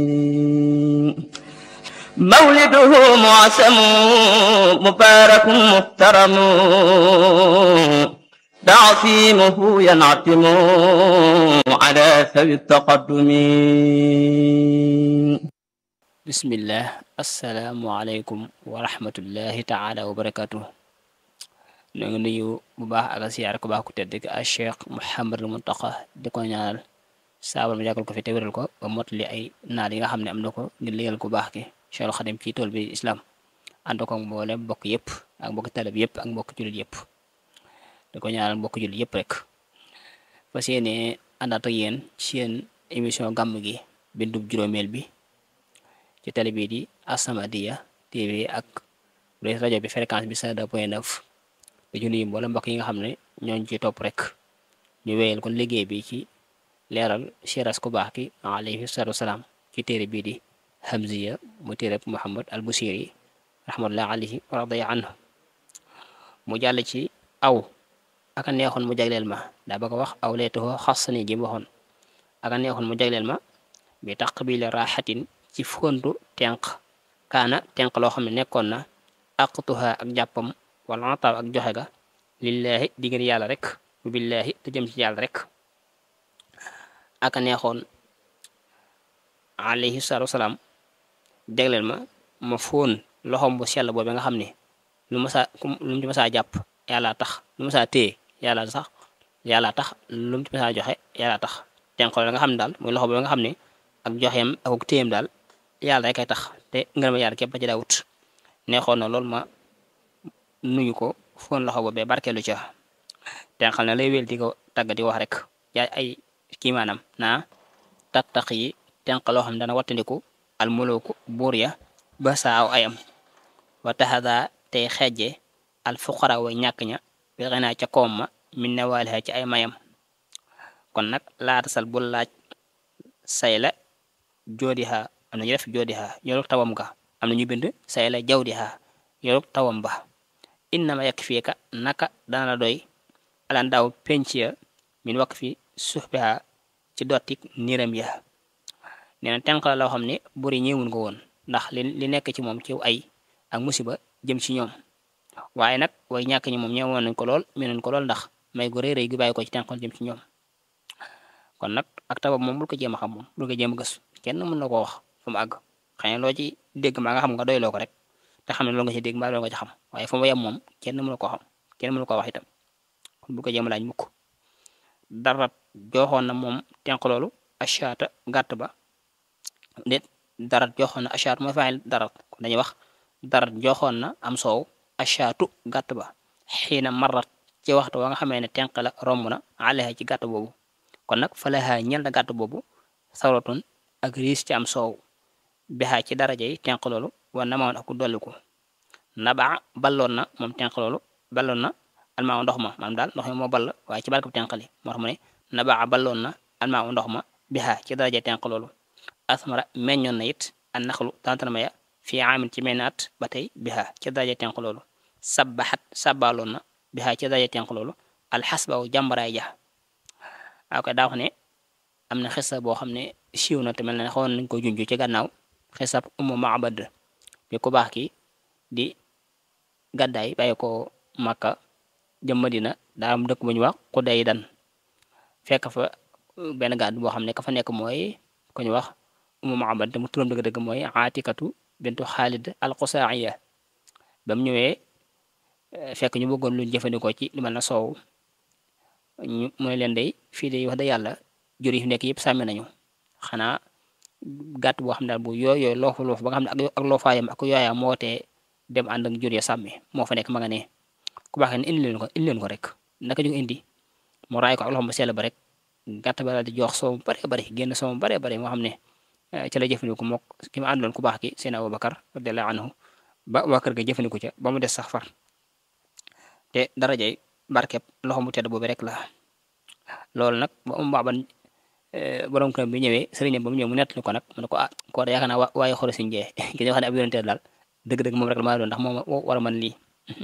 مولده معسم مبارك محترم تعصيمه ينعتم على ذوي التقدم bismillah asalaamualeykum wa rahmatullahi taala wa barakatuh ñoo ngi nuyu bu baax ak a siyaar ko baax ku tedd ki a cheikh Mouhamadul Muntaqa di ko ñaanal saabal mu yàggal ko fi te wéral ko ba motali ay naal yi nga xam ne am na ko ngir liggéeyal ku baax ki Cheikhul Xadim ci tool bi islam ànd ko mboolem mbokk yëpp ak mbokk talib yëpp ak mbokk jullit yëpp di ko ñaanal mbokk jullit yëpp rek fas yéene àndaat ak yéen ci seen émission gàmm gi bindub juróomeel bi ci télé bii di As-Samadiyya TV ak rajo bi fréquence bi 102 point 9 di ci nuyu mboolem mbokk yi nga xam ne ñooñu ci topp rek ñu wéyal kon liggéey bi ci leeral siras ku baax ki alayhi salaatu wasalaam ci téere bii di Hamziya mu téere Muhammad al Busiri rahmatullah alayhi wa radiya anhu mu jàll ci aw aka neexoon mu jagleel ma daa bëgg a wax aw leetoo xas ni ji mu waxoon aka neexoon mu jagleel ma bi taqbili raaxatin ci fontu tenq kaana tenq loo xam ne nekkoon na aqtuha ak jàppam wala ataaw ak joxe ga lillaahi diggante yàlla rek billaahi te jëm ci yàlla rek aka neexoon alayhi salaatu wasalaam jagleel ma ma fóon loxom bu sell boobu nga xam ne lu ma saa lu mu ci masaa jàpp yàlla tax lu ma saa téye yàlla sax yàlla tax lu mu ci masaa joxe yàlla tax tenq la nga xam ne daal muy loxo boobu nga xam ne ak joxeem ak téyem daal yàlla rek ay tax te ngërëm yàlla képp ci daawut neexoon na loolu ma nuyu ko foon loxo boobee barkeelu ca tenqal na lay wél di ko tàgg di wax rek yaay ay kii maanaam naa tattaq yi tenq loo xam ne dana wattandiku al mulooku buur ya ba saaw ayam wa taxada tey xeeje al fuqara way ñàkk ña bi xenaa ca koom ma min ne waaliha ci ay mayam kon nag laata sal bul laaj say la joodiha am na ñu def joodiha yorug tawam ga am na ñu bind say la jawdiha yorug tawam ba innama yakk fii ka naka dana la doy alan daaw penc ya min wakk fi suxbiha ci dottik niram ya nee na tenq la loo xam ne buri ñëwun ko woon ndax li li nekk ci moom ci ay ak musiba jëm ci ñoom waaye nag way ñàkk ñi moom ñëwoon nañ ko lool menoon ko lool ndax may gu rëy rëy gi bàyyi ko ci tenqal jëm ci ñoom kon nag ak tabab moom bul ko jéem a xam moom bul ko jéem a gëstu kenn mën na koo wax fu mu àgg xëy na loo ci dégg maa nga xam nga doyloo ko rek te xam ne loolu nga ci dégg mbaa loolu nga ci xam waaye fu mu yem moom kenn mënu koo xam kenn mënu koo wax itam kon bul ko jéem a laaj mukk dara joxoon na moom tenq loolu achaata gàtt ba déet dara joxoon na achaat mooy faayil dara kon dañuy wax dara joxoon na am soow achaatu gàtt ba xiina marat ci waxtu wa nga xamee ne tenq la romb na alexa ci gàtt boobu kon nag falaha ñel na gàtt boobu sawratun ak riis ci am soow bexaa ci daraja yi tenq loolu wa namaan ak dolliku nabaa balloon na moom tenq loolu balloon na almaa ndox ma maanaam daal ndox mi moo ball waaye ci barke bu tenq li moo tax mu ne nabaa balloon na almaa ndox ma bexaa ci daraja yi tenq loolu asmara meññoon na it an naxlu tantanama ya fii aamin ci meñnaat ba tey bexaa ci daraja tenq loolu sabbaxat sabbaloon na bexaa ci daraja tenq loolu alxasbaw jàmbaraay ja waaw kay daa wax ne am na xisa boo xam ne siiw na te mel na ne xawoon nañ ko junj ci gannaaw xisab umu maabad bi ku baax ki di gàddaay bàyyi ko Makka jëm Madina daa am dëkk bu ñu wax Xuday dan fekk fa benn gàdd boo xam ne ka fa nekk mooy ku ñu wax umu maabad te mu turam dëgg-dëgg mooy Aatikatu bintu Xaalid al-Qusaa'iya ba mu ñëwee fekk ñu bëggoon lu jëfandikoo ci lu mel na soow ñu mooy leen day fii de wax da yàlla jur yi fi nekk yëpp sàmmi nañu xanaa gàtt boo xam ne daal bu yooyoo loofu loofu ba nga xam ne ak loofaayam ak yooyaa moo tee dem ànd ak jur ya sàmmi moo fa nekk ma nga ne ku baax ne indi leen ko indi leen ko rek naka ñu indi mu raay ko ak loxo mu sell ba rek gàtt ba daal di jox soow bare bare génn soow bare bare moo xam ne ci la jëfandiku mook ki ma àndoon ku baax ki seen Abubakar radiyallahu anhu ba waa kër ga jëfandiku ca ba mu des sax far te darajay barkeb loxo mu tedd boobu rek la loolu nag ba um baaban borom kër bi ñëwee sëriñam ba mu ñëw mu nettali ko nag mu ne ko ah koo da yaakaar naa waaye xoro si njee ki nga xam ne ab yonente daal dëgg-dëgg moom rek la maa doon ndax moom war a mën lii